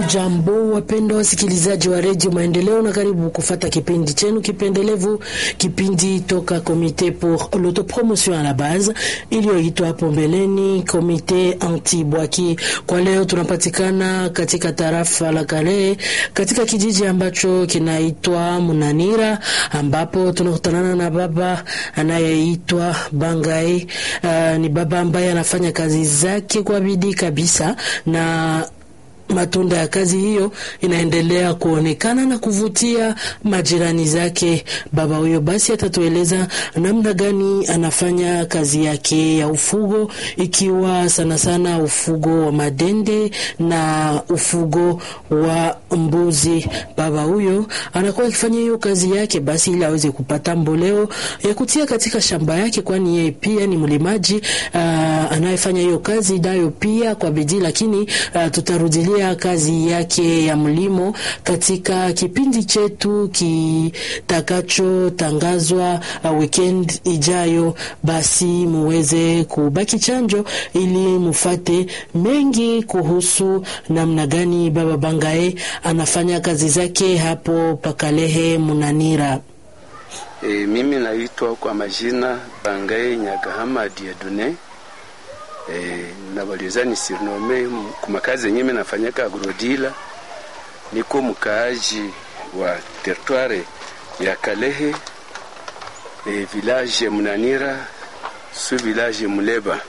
Hamjambo, wapendwa wasikilizaji wa redio Maendeleo, na karibu kufata kipindi chenu kipendelevu, kipindi toka Komite pour l'autopromotion à la base iliyoitwa hapo mbeleni Komite anti bwaki. Kwa leo tunapatikana katika tarafa la Kale, katika kijiji ambacho kinaitwa Munanira, ambapo tunakutanana na baba anayeitwa Bangai. Uh, ni baba ambaye anafanya kazi zake kwa bidii kabisa na matunda ya kazi hiyo inaendelea kuonekana na kuvutia majirani zake. Baba huyo basi atatueleza namna gani anafanya kazi yake ya ufugo, ikiwa sana sana ufugo wa madende na ufugo wa mbuzi. Baba huyo anakuwa akifanya hiyo kazi yake basi ili aweze kupata mboleo ya kutia katika shamba yake, kwani yeye pia ni mlimaji uh, anayefanya hiyo kazi nayo pia kwa bidii, lakini uh, tutarudilia kazi yake ya mlimo katika kipindi chetu kitakachotangazwa uh, weekend ijayo. Basi muweze kubaki chanjo ili mufate mengi kuhusu namna gani baba Bangae anafanya kazi zake hapo Pakalehe Munanira. E, mimi naitwa kwa majina Bangae Nyagahama Diedune. E, nabaliza ni sirnome kumakazi yenyewe nafanyaka agrodila. Niko mkaaji wa territoire ya Kalehe e, village Munanira su village Muleba.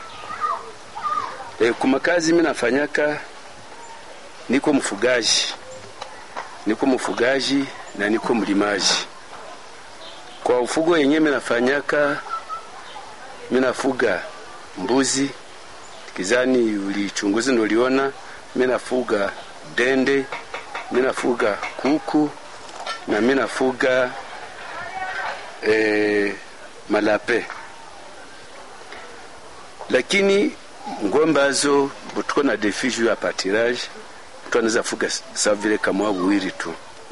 E, kumakazi mimi nafanyaka, niko mfugaji, niko mfugaji na niko mlimaji. Kwa ufugo yenyewe mimi nafanyaka, mimi nafuga mbuzi kizani, ulichunguzi ndio uliona. Mimi nafuga dende, mimi nafuga kuku na mimi nafuga e, malape, lakini ngombe azo butuko na defi juu ya patirage, mtu anaweza fuga sawa vile kama buwiri tu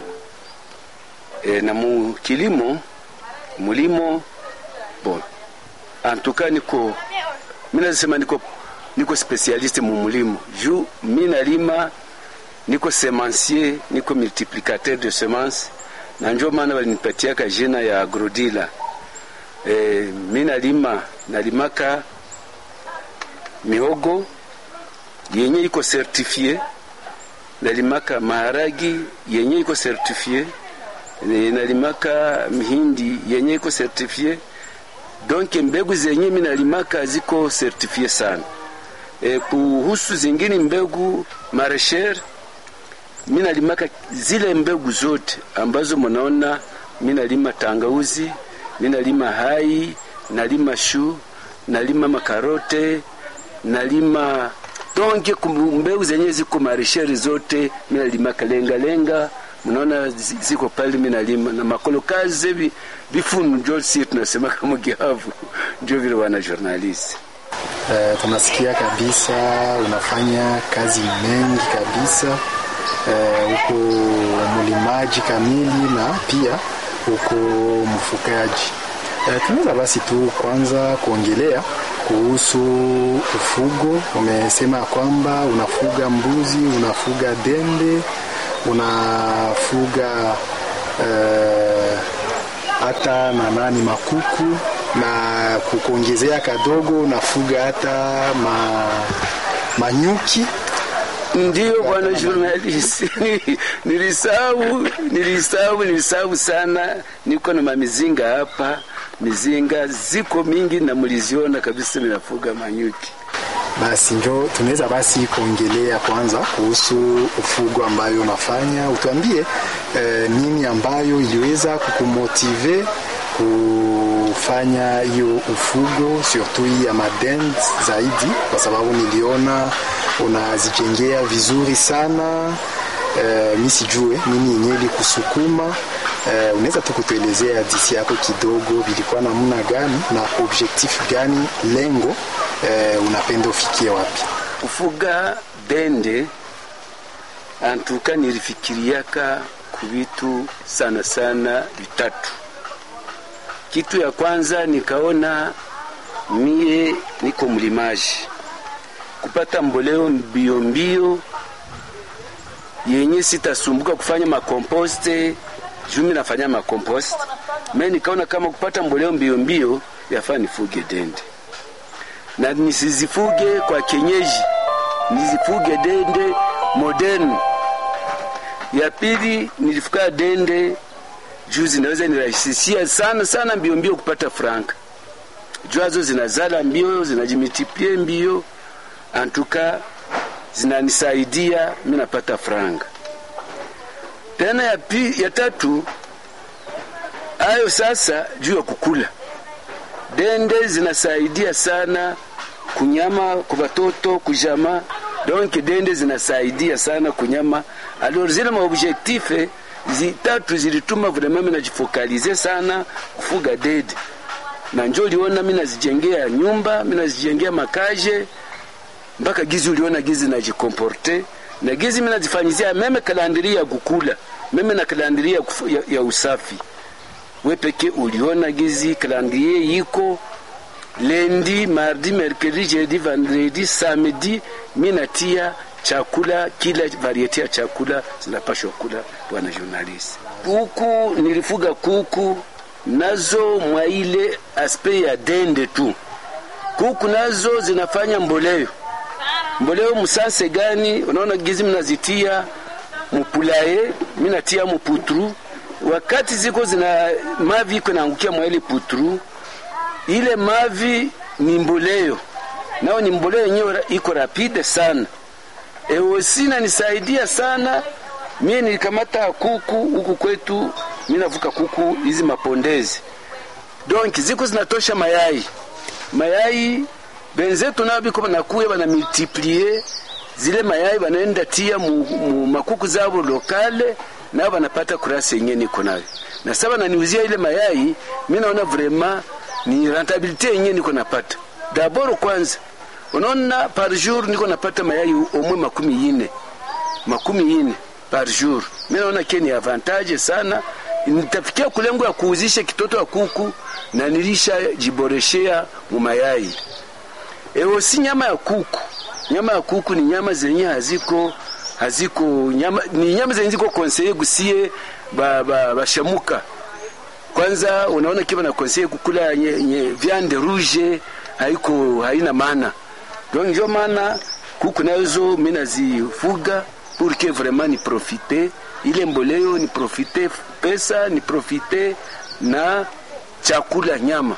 e, na mu kilimo mulimo bon antuka niko mimi nasema niko niko specialiste mu mulimo juu mimi nalima, niko semencier, niko multiplicateur de semence, na njo maana walinipatiaka jina ya agrodila. E, mimi nalima nalimaka mihogo yenye iko certifie, nalimaka maharagi yenye iko certifie, nalimaka mihindi yenye iko certifie donc mbegu zenye mimi nalimaka ziko certifie sana. E, kuhusu zingine mbegu maresher mimi nalimaka zile mbegu zote ambazo mnaona mimi nalima tangauzi, mimi nalima hai, nalima shu, nalima makarote, nalima donc mbegu zenye ziko maresher zote mimi nalimaka lenga lenga mnaona ziko pale, mimi nalima na makolo kazi bifunu njo si tunasema kama gihavu njo vile wana journalist uh, tunasikia kabisa unafanya kazi mengi kabisa huko, uh, mlimaji kamili na pia huko mfugaji. Uh, tunaweza basi tu kwanza kuongelea kuhusu ufugo. Umesema kwamba unafuga mbuzi, unafuga dende unafuga hata uh, na nani makuku na kukuongezea kadogo unafuga hata ma, manyuki. Ndio bwana journalist, nilisahau nilisahau nilisahau sana. Niko na mamizinga hapa, mizinga ziko mingi na mliziona kabisa, minafuga manyuki. Basi njo tunaweza basi kuongelea kwanza kuhusu ufugo ambayo unafanya. Utuambie eh, nini ambayo iliweza kukumotive kufanya hiyo ufugo surtout hii ya madend zaidi, kwa sababu niliona unazijengea vizuri sana. Eh, mi sijue nini yenyewe ilikusukuma. Eh, unaweza tu kutuelezea hadisi yako kidogo, vilikuwa namna gani na objectif gani, lengo eh, unapenda ufikie wapi? Kufuga dende antuka nilifikiriaka kuvitu sana sana vitatu. Kitu ya kwanza nikaona mie niko mlimaji, kupata mboleo mbio mbio yenye sitasumbuka kufanya makomposte juu mimi nafanya makompost mimi nikaona kama kupata mboleo mbio mbio yafaa nifuge dende na nisizifuge kwa kienyeji nizifuge dende modern ya pili nilifuga dende juu zinaweza nirahisishia sana sana mbio mbio kupata franka jwazo zinazala mbio zinajimultiplie mbio antuka zinanisaidia mi napata franga tena ya, pi, ya tatu ayo sasa juu ya kukula dende zinasaidia sana kunyama kwa watoto kujama donc dende zinasaidia sana kunyama alors zile maobjectife zitatu zilituma vraiment mimi najifokalize sana kufuga dede na njo uliona mimi nazijengea nyumba mimi nazijengea makaje mpaka gizi uliona gizi najikomporte na gizi mimi nazifanyizia meme kalandiri ya kukula meme na kalandiri ya, ya, ya usafi we peke uliona gizi kalandrie yiko lendi mardi mercredi jeudi vendredi samedi mi natia chakula kila variete ya chakula zinapashwa kula bwana journalist kuku nilifuga kuku nazo mwa ile aspe ya dende tu kuku nazo zinafanya mboleo mboleo musanse gani unaona gizi mnazitia mupulaye minatia muputru wakati ziko zina mavi iko naangukia mwa ile putru ile mavi ni mboleo nao ni mboleo yenyewe iko rapide sana eosina nisaidia sana mie nilikamata kuku huku kwetu mi navuka kuku hizi mapondezi donc ziko zinatosha mayai mayai benzetu nao biko banakuya bana multiplie zile mayai banaenda tia mu, mu makuku zabo lokale nao banapata kurasi yenye niko nayo na sasa bananiuzia ile mayai mi naona vraiment ni rentabilité yenye niko napata dabord kwanza unaona par jour niko napata mayai omwe makumi ine makumi ine par jour mi naona ke ni avantage sana nitafikia kulengo ya kuuzisha kitoto ya kuku na nilisha jiboreshea mu mayai ewo si nyama ya kuku nyama ya kuku ni nyama zenye haziko haziko nyama, ni nyama zenye ziko konseye gusie bashamuka ba, ba kwanza unaona kiba na konseye kukula nye, nye, viande rouge haiko haina maana donc njo maana kuku nazo mi nazifuga pour que vraiment ni profite ile mboleo ni profite pesa ni profite na chakula nyama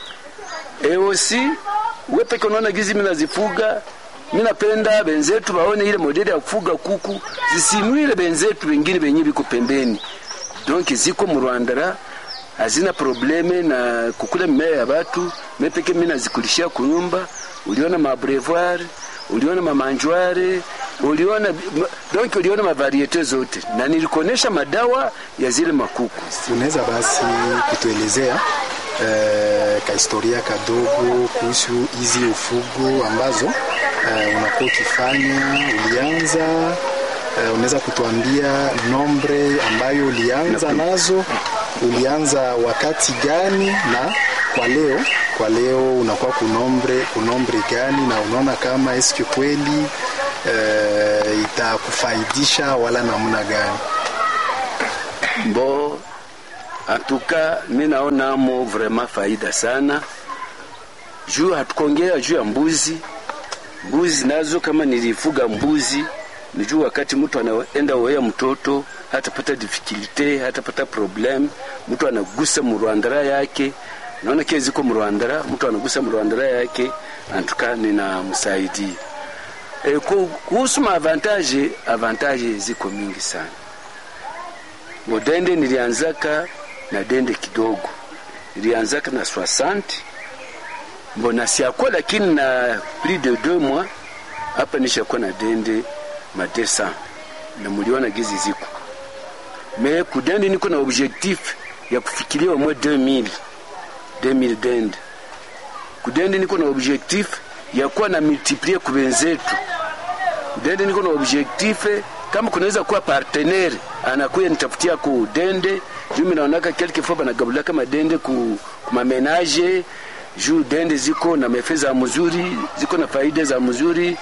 eosi wepeke unaona gizi mi nazifuga mi napenda benzetu baone ile modeli ya kufuga kuku zisinwile benzetu wengine benye biko pembeni donc ziko mu Rwanda hazina probleme na kukula mimea ya batu mepeke mi nazikulishia kunyumba uliona mabrevoir uliona mamanjware uliona donc uliona mavariete zote na nilikuonesha madawa ya zile makuku unaweza basi kutuelezea eh, kahistoria kadogo kuhusu hizi ufugo ambazo eh, unakuwa ukifanya ulianza eh, unaweza kutuambia nombre ambayo ulianza nazo ulianza wakati gani na kwa leo kwa leo unakuwa kunombre kunombre gani na unaona kama eske kweli uh, itakufaidisha wala namna gani bo antuka mi naonamo vraiment faida sana juu hatukongea juu ya mbuzi mbuzi nazo kama nilifuga mbuzi nijuu wakati mtu anaenda oea mtoto hatapata difikilte hatapata problem mtu anagusa murwandara yake naona kia ziko murwandara mtu anagusa murwandara yake antuka ninamsaidia e, kuhusu maavantaje avantaje ziko mingi sana modende nilianzaka na dende kidogo nilianzaka na 60 mbona siakuwa lakini na plus de deux mois hapa nishakuwa na dende ma 200 na muliona gizi ziko me kudende niko na objectif ya kufikiria mwe 2000 2000 dende kudende niko na objectif ya kuwa na multiplier kubenzetu dende niko na objectif kama kunaweza kuwa partenaire anakuya nitafutia ku dende juu mimi naonaka quelque fois banagabula kama dende ku, ku mamenage juu dende ziko na mefe za mzuri ziko na faida za mzuri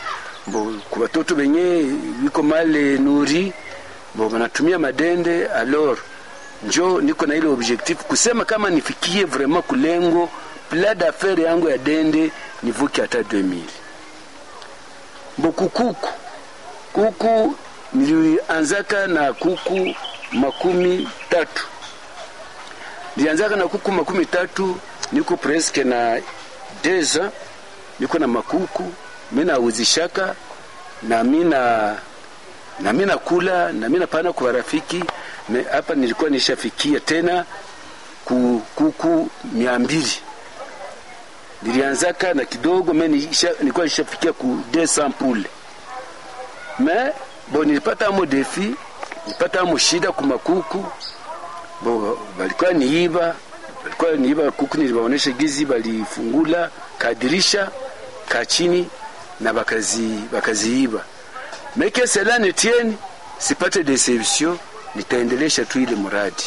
bo kwa watoto wenye wiko male nuri bo wanatumia madende alors njo niko na ile objectif kusema kama nifikie vraiment kulengo pla d'affaire yangu ya dende nivuke hata 2000 bo kukuku kuku nilianzaka na kuku makumi tatu nilianzaka na kuku makumi tatu niko presque na deza niko na makuku mi nauzishaka na mina na mi nakula na mi napana kwa rafiki hapa nilikuwa nishafikia tena ku kuku mia mbili nilianzaka na kidogo me nilikuwa nishafikia ku 200 poule me bo nilipata amo defi nilipata amo shida ku makuku bo balikuwa niiba balikuwa niiba kuku nilibaonesha gizi balifungula kadirisha ka chini na bakazi bakaziiba meke cela ne tienne sipate deception nitaendelesha tu ile muradi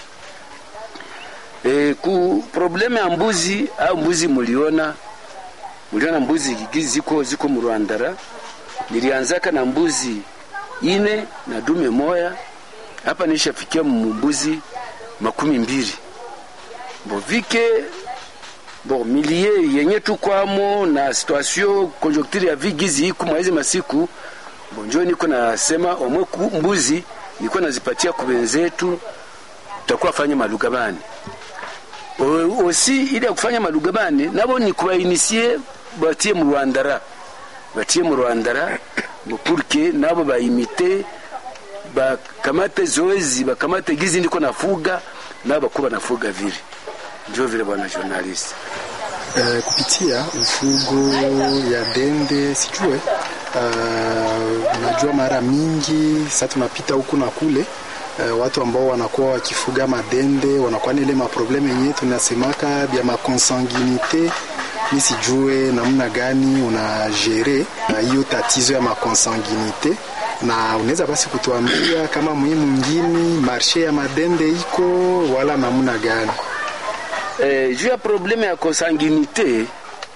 e, ku probleme ya mbuzi au mbuzi muliona muliona mbuzi gizi ziko ziko mu Rwandara nilianzaka na mbuzi ine na dume moya hapa nishafikia mbuzi makumi mbili bo vike bo milie yenye tukwamo na situation conjoncture ya vigizi iku mwezi masiku bonjo niko nasema omwe mbuzi niko nazipatia kubenzetu tutakuwa fanya malugabani osi ili ya kufanya malugabani nabo ni kubainisie batie mu Rwandara batie mu Rwandara purke nabo baimite bakamate zoezi bakamate gizi ndiko nafuga nabo bakuba nafuga vile ndio vile bwana journalist uh, kupitia ufugo ya dende sijue uh, najua mara mingi sasa tunapita huku na kule uh, watu ambao wanakuwa wakifuga madende wanakuwa na ile maprobleme yenyewe tunasemaka vya makonsanginite mi sijue namna gani unajere hiyo uh, tatizo ya makonsanginite na unaweza basi kutuambia kama muhimu mwingine marshe ya madende iko wala namna gani? Eh, juu ya probleme ya consanguinite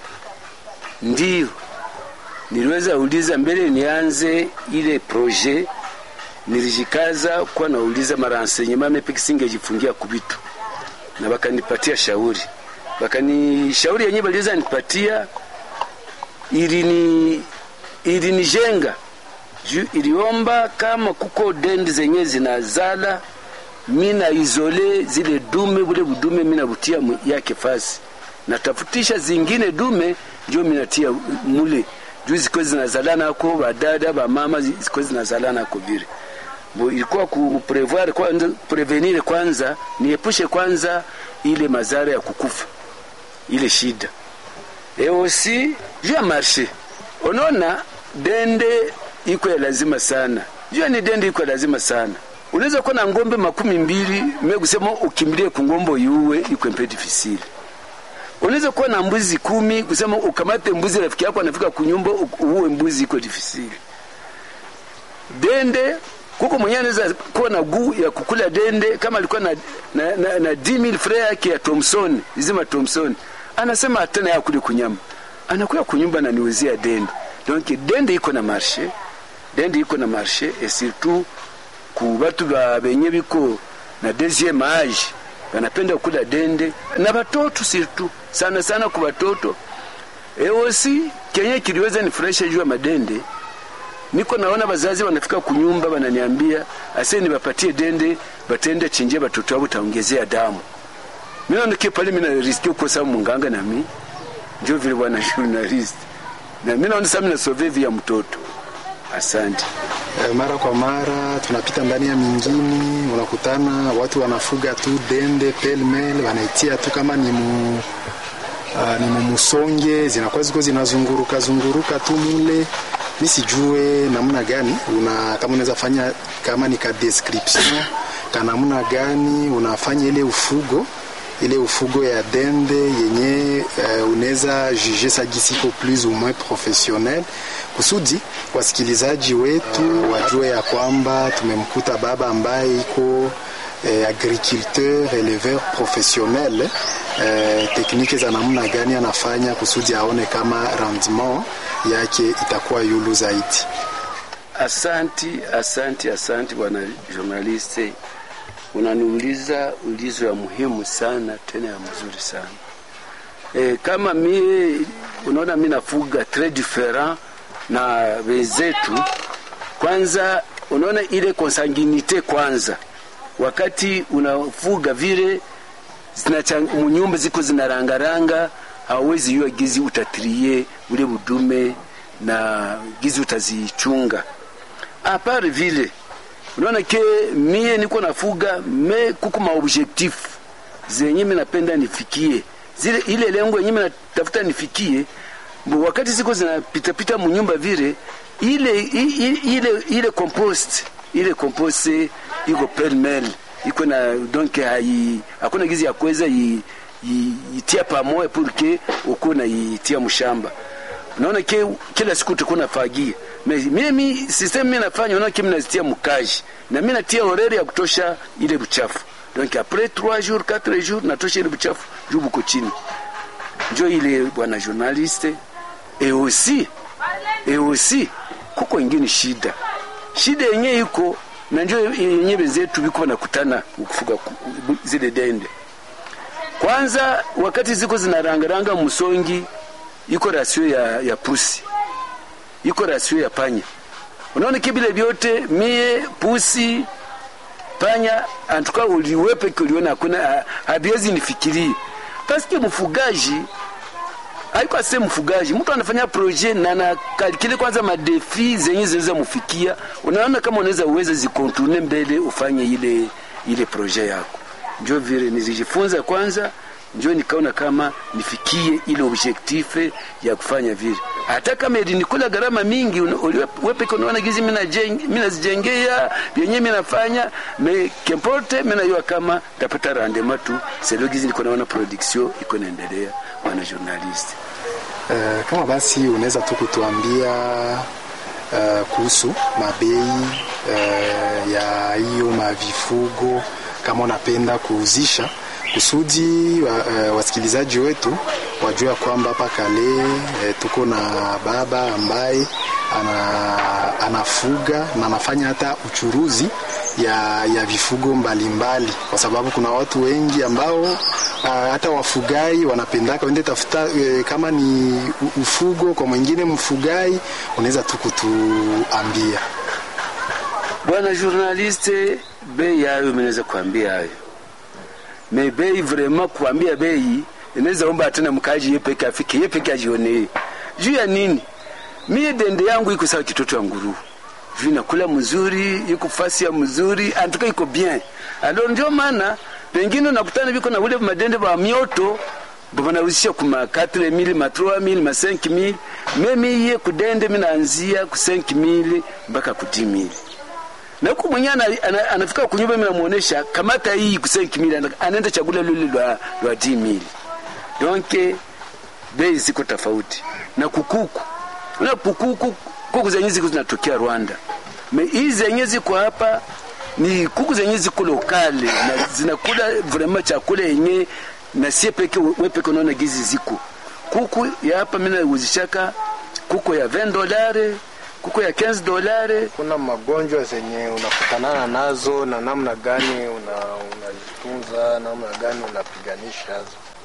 ndio niliweza uliza mbele nianze ile projet, nilijikaza kuwa nauliza marenseignement mepe kisingejifungia kubitu, na bakanipatia shauri, bakani shauri yenyewe baliweza nipatia ilini ilinijenga juu iliomba kama kuko dendi zenye zinazala mina izole zile dume bule budume mina butia yake fasi natafutisha zingine dume njo minatia mule juu ziko zinazalana ko badada bamama ziko zinazalana ko vile bo ilikuwa kuprevoir kwanza prevenir kwanza niepushe kwanza ile mazara ya kukufa ile shida e aussi juu ya marshe unaona dende iko ya lazima sana jua ni dende iko ya lazima sana unaweza kuwa na ngombe makumi mbili me kusema ukimbilie kungombo yuwe iko mpe difficile unaweza kuwa na mbuzi kumi kusema ukamate mbuzi rafiki yako anafika kunyumba uwe mbuzi iko difficile dende kuko mwenyewe anaweza kuwa na guu ya kukula dende kama alikuwa na, na, na, na 10000 frere yake ya Thomson izima Thomson anasema hatana ya kuli kunyama anakuya kunyumba na niuzia dende donc dende iko na marché dende iko na marché et surtout ku batu ba benye biko na deuxième age banapenda kula dende na batoto surtout sana sana ku batoto eosi kenye kiliweza nifurahisha juu ya madende niko naona bazazi wanafika kunyumba wananiambia ase nibapatie dende batende chinje batoto wabo taongezea damu mimi naona pale mimi na riski kukosa munganga na mimi ndio vile bwana journalist na mimi naona sasa mimi nasove ya mtoto asante E, mara kwa mara tunapita ndani ya mingini, unakutana watu wanafuga tu dende pelmel, wanaitia tu kama ni mu, uh, ni mumusonge, zinakuwa ziko zinazunguruka zunguruka tu mule. Mi sijue namna gani una kama unaweza fanya kama ni ka description ka namna gani unafanya ile ufugo ile ufugo ya dende yenye uh, unaweza juge sagisi iko plus ou moins professionnel kusudi wasikilizaji wetu wajue ya kwamba tumemkuta baba ambaye iko eh, agriculteur éleveur professionnel eh, tekniki za namna gani anafanya kusudi aone kama rendement yake itakuwa yulu zaidi. Asanti, asanti, asanti bwana journaliste, unaniuliza ulizo ya muhimu sana tena ya mzuri sana. E, kama mie unaona mi nafuga tres different na wenzetu. Kwanza unaona ile consanguinite kwanza, wakati unafuga vile nyumba ziko zinarangaranga, hauwezi yua gizi utatrie ule budume na gizi utazichunga apart vile unaona ke mie niko nafuga me kuko maobjectif zenye mi napenda nifikie zile ile lengo yenye mi natafuta nifikie mbo wakati ziko zinapitapita munyumba vile ile ile ile, ile compost ile compost iko pelmel iko na donc hai hakuna gizi ya kuweza itia pamoja pour uko na itia mshamba unaona ke kila siku tuko nafagia mimi system mimi nafanya unaona kimi nazitia mkaji na mimi natia orere ya kutosha ile buchafu donc après 3 jours 4 jours natosha ile buchafu juu buko chini njo ile bwana journaliste et aussi et aussi kuko ingine shida shida yenye iko na njo yenye wenzetu biko nakutana kufuga zile dende kwanza wakati ziko zinarangaranga msongi iko rasio ya, ya pusi iko rasio ya panya. Unaona kibile vyote mie pusi panya antuka uliwepe kuliona hakuna habiwezi nifikirie paske mfugaji haiko ase mfugaji, mtu anafanya projet na anakalikile kwanza madefi zenye zinaweza mufikia. Unaona kama unaweza uweze zikontourne mbele ufanye ile ile projet yako. Njo vile nizijifunza kwanza njo nikaona kama nifikie ile objectif ya kufanya vile, hata kama ilinikula gharama mingi. Wepeke unaona gizi mimi nazijengea vyenye mimi nafanya me kemporte mimi najua kama tapata rendement tu selo gizi niko naona production iko naendelea. Bwana journalist, uh, kama basi unaweza tu kutuambia uh, kuhusu mabei uh, ya hiyo mavifugo kama unapenda kuuzisha kusudi wa, uh, wasikilizaji wetu wajua kwamba hapa kale uh, tuko na baba ambaye ana, anafuga na anafanya hata uchuruzi ya, ya vifugo mbalimbali mbali. Kwa sababu kuna watu wengi ambao uh, hata wafugai wanapendaka wende tafuta uh, kama ni ufugo kwa mwingine mfugai, unaweza tu kutuambia bwana journaliste, bei yayo mnaweza kuambia hayo me bei vraiment kuambia bei inaweza omba tena mkaji yeye peke afike yeye peke ajione juu ya nini mie dende yangu iko sawa kitoto ya nguru juu nakula mzuri iko fasi ya mzuri antuka iko bien alo ndio maana pengine unakutana biko na ule madende ba mioto banauzisha kuma 4000 ma 3000 ma 5000 mimi iye kudende mimi naanzia ku 5000 mpaka ku 10000 na huku mwenyewe ana, anafika kunyumba, mimi namuonesha kamata hii kusenki mili, anaenda chakula lule lwa lwa di mili. Donc bei ziko tofauti na kukuku, na kukuku kuku zenye ziko zinatokea Rwanda, me hizi zenye ziko hapa ni kuku zenye ziko lokale na zinakula vraiment chakula yenye na sie peke we peke unaona gizi ziko kuku ya hapa, mimi nauzishaka kuku ya 20 dolari kuko ya 15 dolari. Kuna magonjwa zenye unakutanana nazo na namna gani unazitunza, una namna gani unapiganisha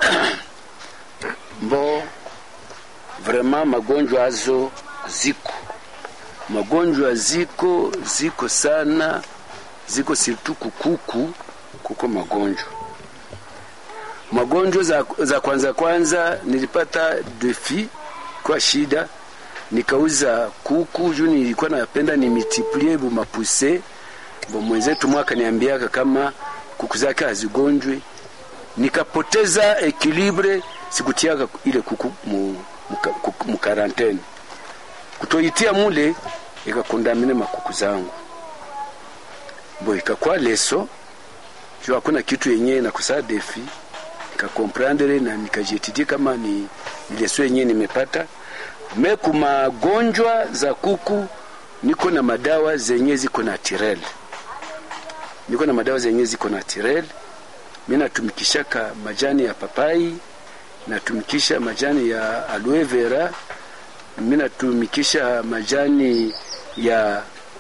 mbo vraiment magonjwa hazo ziko magonjwa ziko ziko sana ziko surtout kukuku kuko magonjwa magonjwa za, za kwanza kwanza nilipata defi kwa shida nikauza kuku juu nilikuwa napenda ni multiplie bu mapuse bo mwenzetu mwaka niambiaka kama kuku zake hazigonjwe, nikapoteza ekilibre, sikutiaka ile kuku mu, mu, mu karantene kutoitia mule ikakondamine makuku zangu bo ikakuwa leso juu hakuna kitu yenyewe nakusaa defi nikakomprandere na nikajetidie kama ni, ni leso yenyewe nimepata me kumagonjwa za kuku niko na madawa zenye ziko na tirel niko na madawa zenye ziko na tirel mi natumikishaka majani ya papai natumikisha majani ya aloe vera mimi natumikisha majani ya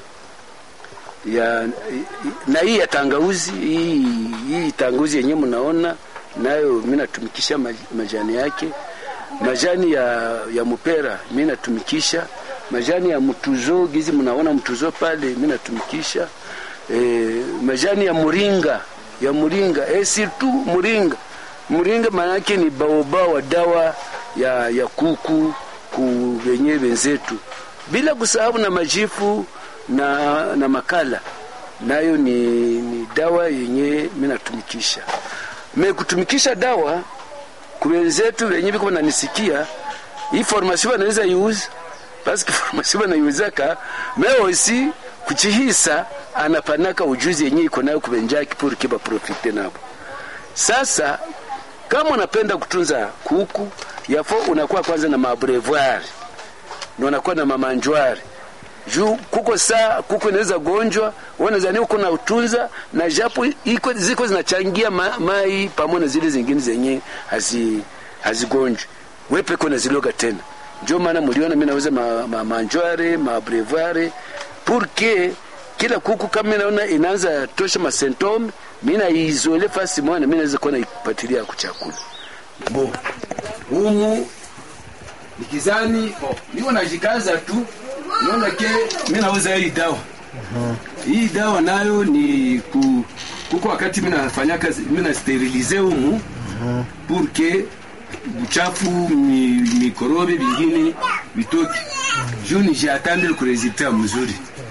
ya na hii ya tangauzi hii, hii tangauzi yenyewe mnaona nayo mimi natumikisha maj- majani yake majani ya, ya mupera mimi natumikisha majani ya mtuzo gizi mnaona mtuzo pale mimi natumikisha e, majani ya muringa ya muringa e, surtout muringa muringa maana yake ni baoba wa dawa ya, ya kuku ku wenyewe wenzetu bila kusahau na majifu na, na makala nayo ni, ni dawa yenye mimi natumikisha me kutumikisha dawa kuwenzetu wenye viko nanisikia hii formation wanaweza iuza paske formation wanaiuzaka me aussi kuchihisa anapanaka ujuzi yenye iko nayo kuvenjaki pour kiba profite nabo sasa kama unapenda kutunza kuku yafo unakuwa kwanza na mabrevoir na unakuwa na mamanjwari juu kuko saa kuko inaweza gonjwa wanazani uko na utunza na japo iko ziko zinachangia ma, mai pamoja na zile zingine zenye hazi hazigonjwi wepe kuna ziloga tena ndio maana mliona mimi nauza ma, ma, manjware ma brevoire pour que kila kuku kama mimi naona inaanza tosha ma symptome mimi na izole fasi moja mimi naweza kuwa naipatilia kuchakula bo humu nikizani oh, niko najikaza tu naona ke mimi nauza hii dawa hii dawa nayo ni ku, kuko wakati mimi nafanya kazi mimi na sterilize humu pour que uchafu mi, mikorobi vingine vitoke juu nishatandile ku resultat mzuri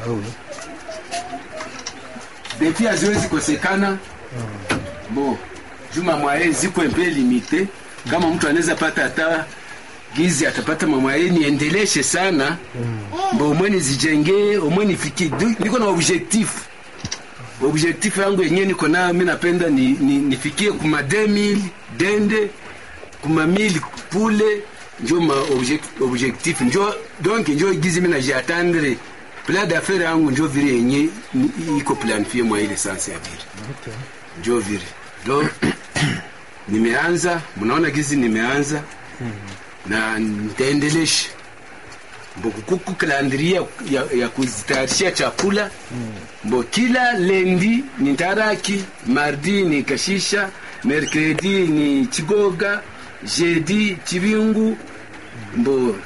defi haziwezi kosekana bo juma mwaye ziko mpe limite kama mtu anaweza pata hata gizi atapata mamwaye niendeleshe sana mbo umwe nizijengee umwe nifiki Du- niko na objectif objectif yangu yenyewe niko nayo mi napenda ni, ni, nifikie kuma 2000 dende kuma 1000 pule njo ma object, objectif njo donc njo gizi mi najiatandre plan d'affaire yangu njo vile yenye ni- iko planifie mwa ile sanse ya vile njo vile do nimeanza mnaona gizi nimeanza na nitaendelesha mbo kuku kalandiria ya, ya kuzitayarishia chakula mbo kila lendi ni taraki mardi ni kashisha mercredi ni chigoga jeudi chibingu mbo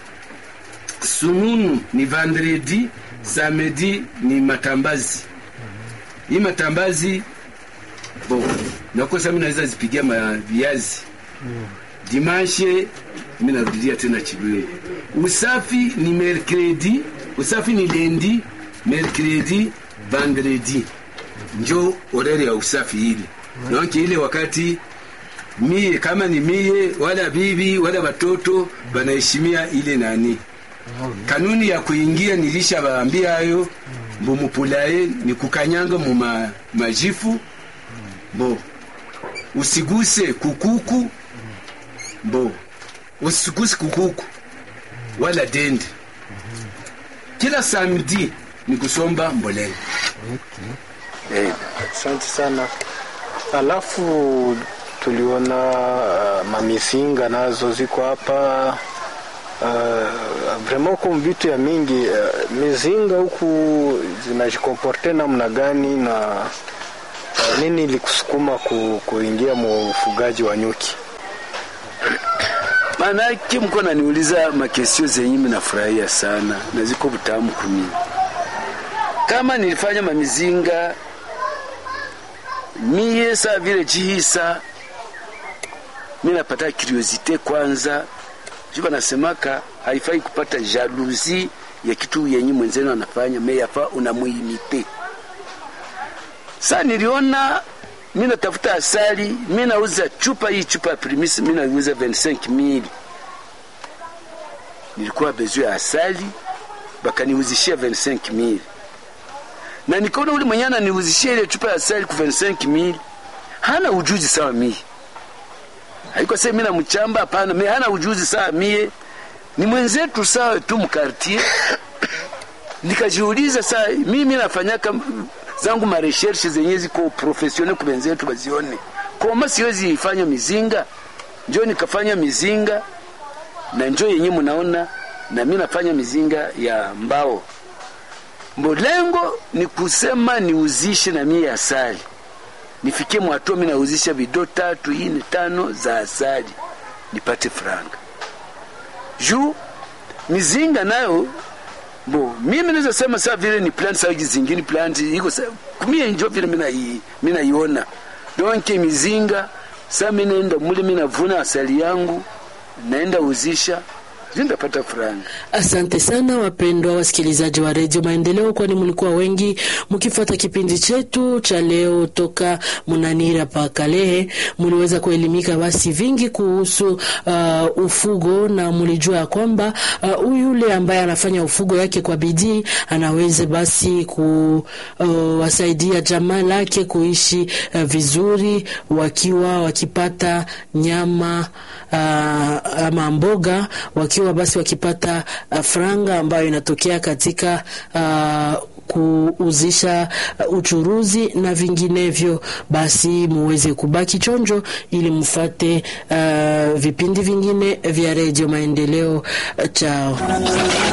sununu ni vendredi samedi ni matambazi hii matambazi bo nakosa mi naweza zipigia maviazi dimanche mi narudilia tena chibingu usafi ni mercredi usafi ni lendi mercredi vendredi njo orere ya usafi ile donc ile wakati mie kama ni mie wala bibi wala watoto banaheshimia ile nani kanuni ya kuingia nilisha baambia hayo mbumupulaye ni kukanyanga mu ma- majifu bo usiguse kukuku bo usiguse kukuku wala dende kila samedi ni kusomba mbolea eh, Asante sana. Alafu tuliona uh, mamisinga nazo ziko hapa uh, vraiment huku vitu ya mingi uh, mizinga huku zinajikomporte namna gani na uh, nini ilikusukuma ku, kuingia mu ufugaji wa nyuki? Manake mko naniuliza makesio zenye mimi nafurahia sana na ziko butamu kumi. Kama nilifanya mamizinga mie saa vile chihisa mi napata curiosite kwanza, juba nasemaka haifai kupata jalousie ya kitu yenye mwenzenu anafanya, me yafa unamuimite. Sa niliona mi natafuta asali, mi nauza chupa hii chupa ya primis, mi nauza 25000 nilikuwa bezu ya asali, bakaniuzishia 25000 na nikaona ule mwenye ananiuzishia ile chupa ya asali ku 25000 hana ujuzi sawa mie, haiko sasa mimi namchamba, hapana, mimi hana ujuzi sawa mie, ni mwenzetu sawa tu mkartier. Nikajiuliza saa mimi nafanyaka zangu mareshershe zenye ziko professionnel kwa wenzetu bazione koma siwezi ifanya mizinga, njo nikafanya mizinga na njo yenye mnaona na mi nafanya mizinga ya mbao mbo lengo ni kusema niuzishe na mie asali nifikie mwatua mi nauzisha vido tatu ine tano za asali nipate franga juu mizinga nayo bo mimi naweza sema saa vile ni plant saa zingine plant iko kumie njo vile mina i, mina iona donke mizinga saa mimi naenda mule mimi navuna asali yangu naenda uzisha ndapata franga. Asante sana wapendwa wasikilizaji wa redio Maendeleo, kwani mlikuwa wengi mkifuata kipindi chetu cha leo toka Munanira pa Kalehe. Mliweza kuelimika basi vingi kuhusu uh, ufugo na mlijua ya kwamba uh, yule ambaye anafanya ufugo yake kwa bidii anaweza basi kuwasaidia uh, jamaa lake kuishi uh, vizuri wakiwa wakipata nyama uh, ama mboga wakiwa basi wakipata uh, franga ambayo inatokea katika uh, kuuzisha uh, uchuruzi na vinginevyo, basi muweze kubaki chonjo ili mfate uh, vipindi vingine vya redio Maendeleo. Chao.